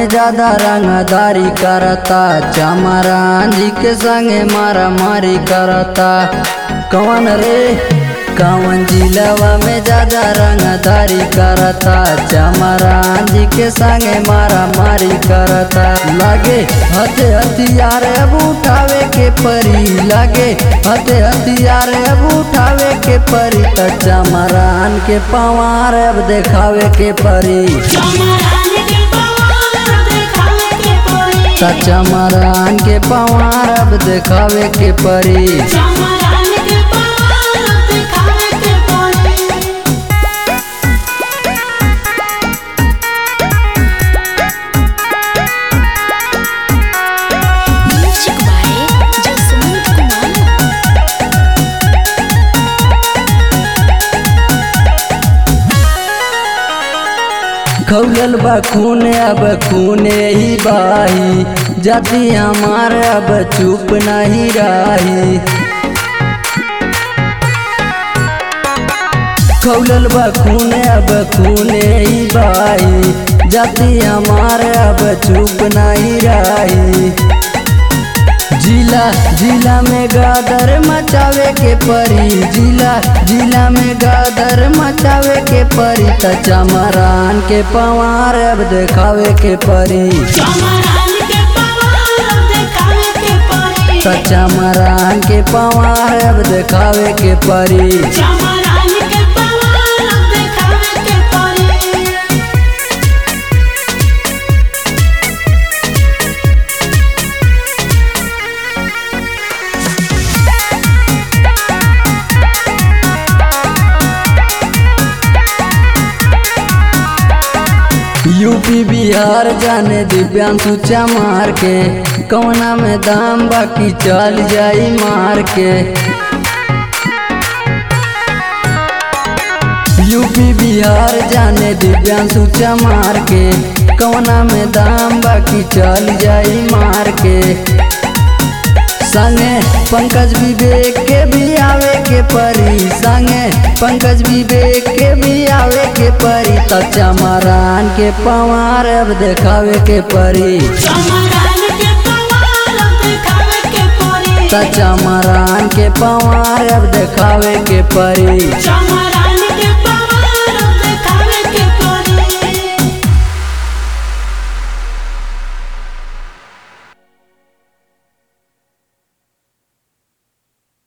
में ज्यादा रंगदारी करता चमरान जी के संगे मारा मारी करता कौन रे कौन जिलवा में ज्यादा रंगदारी करता चमरान जी के संगे मारा मारी करता लागे हथे हथियार अब उठावे के परी लागे हथे हथियार अब उठावे के परी त चमरान के पवार अब देखावे के परी चमरान के पवार देखावे के पड़ी सच्चा मरान के पवार अब देखावे के परी चमरान के पवार देखावे के पड़ी म्यूजिक बाय जसमीत कुमार खौलल बा खून अब खूने ही बाही जाति हमार अब चुप नहीं रही खौलल बा खून अब खूने ही बाही जाति हमार अब चुप नहीं रही जिला जिला में गादर मचावे के परी जिला जिला में गादर मचावे के परी त चमरान के पवार अब देखावे के परी चमरान के पवार देखावे के पड़ी त चमरान के पवार अब देखावे के परी चमरान के पवार देखावे के पड़ी यूपी बिहार जाने दिव्यांशु चमार के कवना में दाम बाकी चल जाई मार के यूपी बिहार जाने दिव्यांशु चमार के कवना में दाम बाकी चल जाई मार के संगे पंकज विवेक के भी आवे के परी संगे पंकज विवेक के भी आवे के परी त चमरान के पवार अब देखावे के परी चमरान के पवार देखावे के पड़ी त चमरान के पवार अब देखावे के परी चमरान